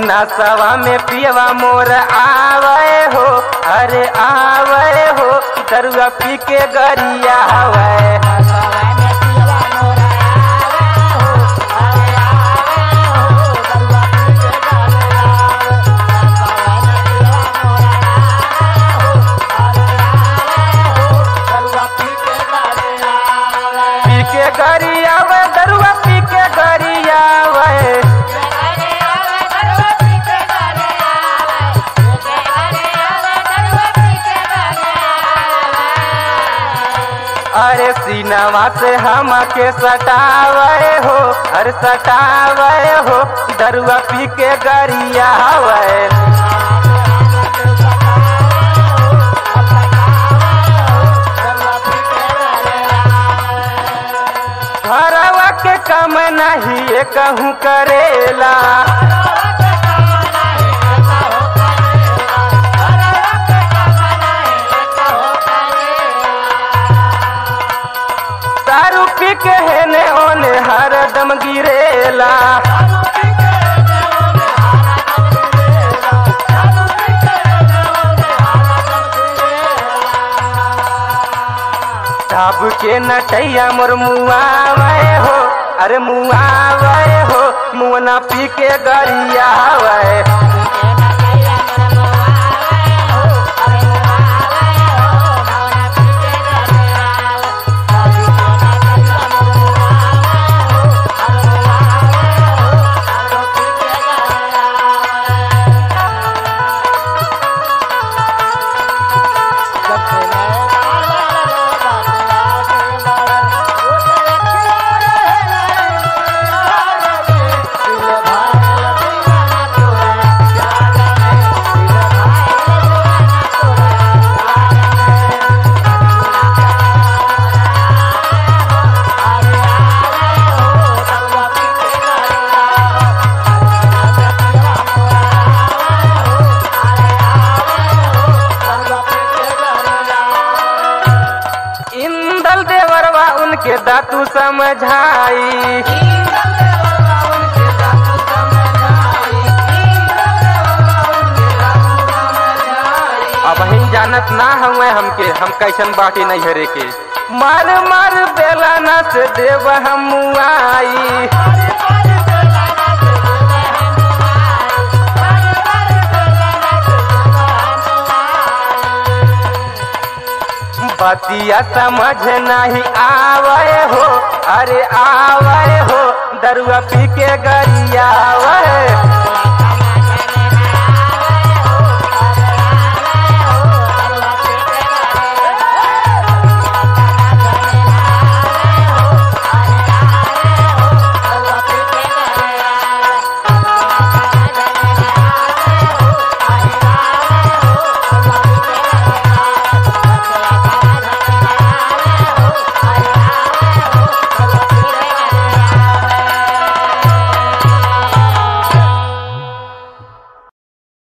नसवा में पियवा मोर आवे हो अरे आवे हो दरुआ पी के गरिया हवे पी के गरिया वे दरुआ पी के गरिया वे अरे सीनावा से हम के सटावे हो अरे सटावे हो दरुआ पी के गरिया हवे घरवा के काम नहीं कहूँ करेला दारू पी के हेने ओने हरदम गिरेला साब के नटैया मोर मुआवे हो अरे मुआवे हो मुअना पी के गरियावे इंदल देवरवा उनके दातू समझाई अब हम जानत ना हुए हमके हम कैसन बाटी नहीं हरे के मार मार बेलाना से देव हम आई बतिया समझ नहीं आवे हो अरे आवे हो दरुआ पी के गरिया आवे